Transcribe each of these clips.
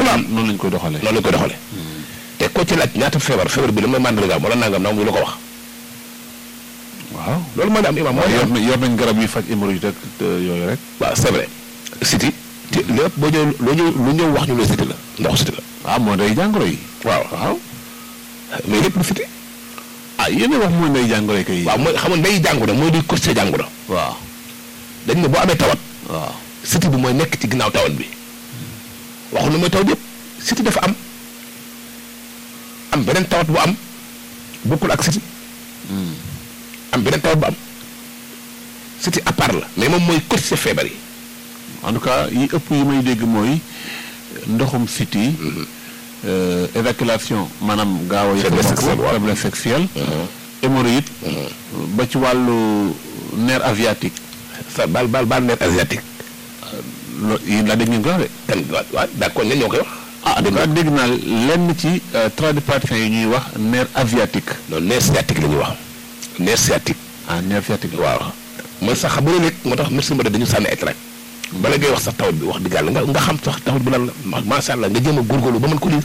la am noonu lañ koy doxalee. noonu lañ koy doxale te ko ci laaj ñaata feebar feebar bi la may màndargaam wala nangam nangam ñu la ko wax waaw. loolu moo di am imam mooy yor nañ yor nañ garab yi faj hémorroïde ak te yooyu rek. waaw c'est vrai siti te lépp boo ñëw loo ñëw lu ñëw wax ñu la siti la ndox siti la ah moo day jàngoro yi. waaw waaw. mais lépp lu siti ah yéen a wax mooy day jàngoro yi kay. waaw mooy xam nga ndey jàngoro mooy di costé jàngoro waaw. dañ ne boo amee tawat waaw. siti bi mooy nekk ci ginnaaw tawat bi waxu na mooy tawat yëpp siti dafa am am beneen tawat bu am bokkul ak siti am beneen tawat bu am siti à part la mais moom mooy costé feebar yi en tout cas yi ëpp yi may dégg mooy ndoxum siti euh, évacuation maanaam gaaw a Faiblesse sexuelle, waaw. faiblesse sexuelle hémorroïde ba ci wàllu nerf aviatique sa baal baal baal nerf asiatique lo yi la dégg ngeen ko wax de kan waaw waaw d'accord ñan ñoo koy wax ah dégg naa dégg naa lenn ci euh, tradipraticiens yi ñuy wax nerf aviatique non nerf sciatique la ñuy wax nerf sciatique ah nerf sciatique la waaw mooy sax xam nga léeg moo tax médecin ba dañu sànni ay tract bala ngay wax sax tawat bi wax dëgg yàlla nga nga xam sax tawat bi lan la ma- macha allah nga jéem a góorgóorlu ba mën ko lire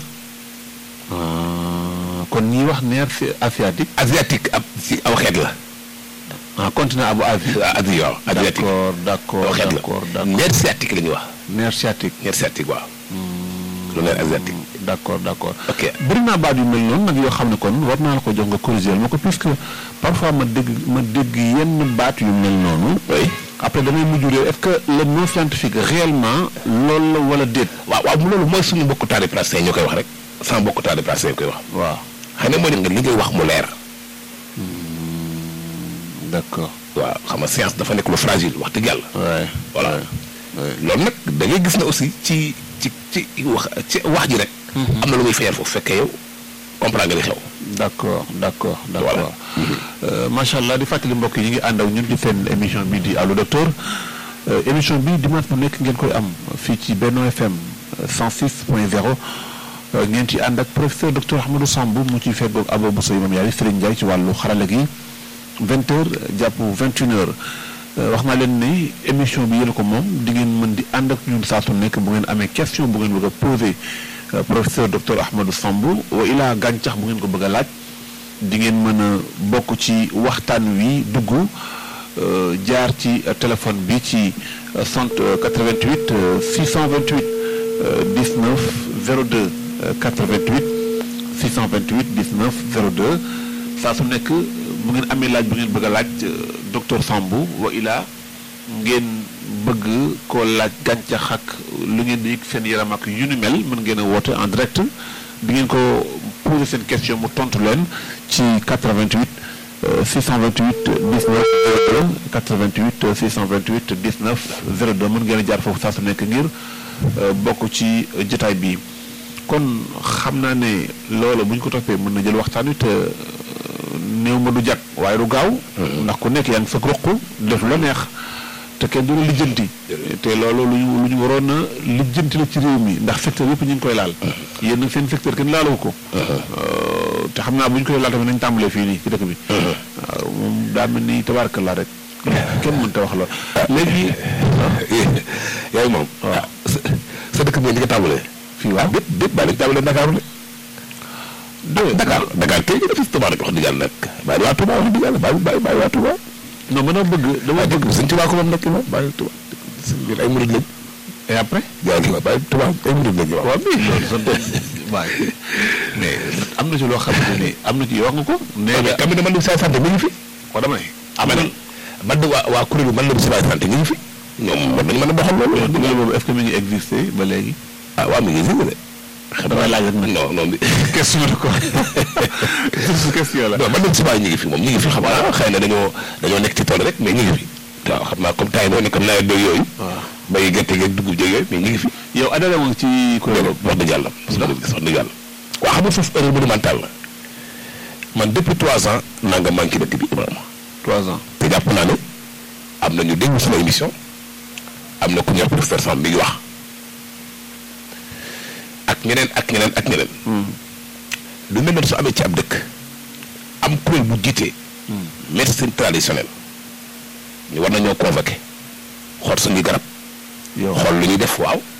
Ah, kon ñi wax nerf asiatique asiatique ab si aw xeet la ah continent abu avi waaw asi waaw asiatique d'accord aw d'accord xeet d'accord la d'accord nerf sciatique la ñuy wax nerf sciatique nerf sciatique waaw lu nerf asiatique d'accord d'accord ok bëri naa baat yu mel noonu nag yoo xam ne kon war naa la ko jox nga corriger ma ko puisque parfois ma dégg ma dégg yenn baat yu mel noonu oui après damay mujj réer est-ce que le mot scientifique réellement loolu la wala déet waaw waaw loolu mooy suñu mbokku taari praticien ñoo koy wax rek sama mbokku taari praticien ñoo koy wax waaw xëy na mooy ne nga li ngay wax mu leer d'accord waaw xam nga science dafa nekk lu fragile wax dëgg yàlla ouais voilà loolu nag da ngay gis ne aussi ci ci ci wax ci wax ji rek am na lu muy feeñal foofu fekkee yow comprendre nga li xew d'accord d'accord Voilà. d'accord Euh, macha allah di fàttali mbokk yi ñu ngi ànd ak ñun ci seen émission bi di allo docteur Euh, émission bi dimanche bu nekk ngeen koy am fii ci Benno FM 106 point 0 Euh, ngeen ci ànd ak professeur docteur Ahmadou Samb mu ci feggoog Abo Bousso Imam Yaay Serigne Ndiaye ci wàllu xarala gi 20 heures jàpp 21 heures Euh, wax naa leen ne émission bi yéen ko moom di ngeen mën di ànd ak ñun saa su nekk bu ngeen amee question bu ngeen bëgg a posé euh, professeur docteur Ahmadou Samb wa ilaa gàncax bu ngeen ko bëgg a laaj di ngeen mën a bokk ci waxtaan wi dugg euh, jaar ci euh, téléphone bi ci euh, cent euh, 88 euh, 628 euh, 19 02 euh, 88 628 19 02 saa su nekk bu ngeen amee laaj bu ngeen bëgg a laaj euh, docteur Sambou wa ilaa ngeen bëgg koo laaj gàncax ak lu ngeen di yëg seen yaram ak yu ni mel mën ngeen a woote en direct di ngeen ko poser seen question mu tontu leen ci 88 euh, 628 19 02 88 euh, 628 19 02 mën ngeen a jaar foofu saa su nekk ngir euh, bokk ci euh, jotaay bi kon xam naa ne loolu bu ñu ko toppee mën na jël waxtaan wi te euh, néew ma du jag waaye du gaaw ndax ku nekk yaa ngi sa ruq def la neex te kenn du la lijjanti te loolu lu ñu lu ñu waroon a lijjanti la ci réew mi ndax secteur yëpp ñu ngi koy laal yéen nag seen secteur kenn laalawu ko Euh, te xam naa bu ñu koy laal tamit nañ tàmbalee fii nii ci dëkk bi waaw moom daa mel ni tabaarkalla rek kenn mënta wax lool léegi yaay moom waaw. sa sa dëkk bi nga tàmbalee fii waaw dépp dépp bàyyi lañu tàmbalee Dakar de Dakar Dakar kay dafa si Touba rek wax dëgg yàlla nag bàyyi waa Touba wax dëgg yàlla bàyyi bàyyi bàyyi waa Touba non ma dama bëgg dama waaye bëgg dëkk bi sëñ Touba ko moom nekk moom bàyyi Touba ñun ay murid lañ et après jaay la bàyyi Touba ay murid lañ waaw waaw mais loolu sant waaye mais am na ci loo xamante ni am na ci wax nga ko nee mais nga tamit man de sa santé mi ngi fi ko dama ne ah man man de waa waa kuréelu man la bi sa santé mi ngi fi ñoom war nañu mën a doxal loolu wax dëgg dugal yàlla boobu est-ce que mi ngi existé ba léegi ah waaw mi ngi si de xam damay laaj rek nag non non question de quoi su question la non man de subaay ñu ngi fi moom ñu ngi fi xam naa xëy na dañoo dañoo nekk ci tool rek mais ñu ngi fi waaw xam naa comme temps yi moo nekk comme nawet beeg yooyu waaw bay gerte geeg dugub jeeg yooyu mais ñu ngi fi yow adhéré woon ci kuréel loolu wax dëgg yàlla parce que gis wax dëgg yàlla waaw xam nga foofu erreur monumentale la man depuis trois ans naa nga manqué dëkk bi Ibrahima trois ans te jàpp naa ne am na ñu déglu sama émission am na ku ñuy wax professeur Samb mi ngi wax ak ñeneen ak ñeneen ak ñeneen lu mel noonu su amee ci ab dëkk am kuréel bu jiite médecine traditionnelle ñu war nañoo convoqué xool suñuy garab yow xool lu ñuy def waaw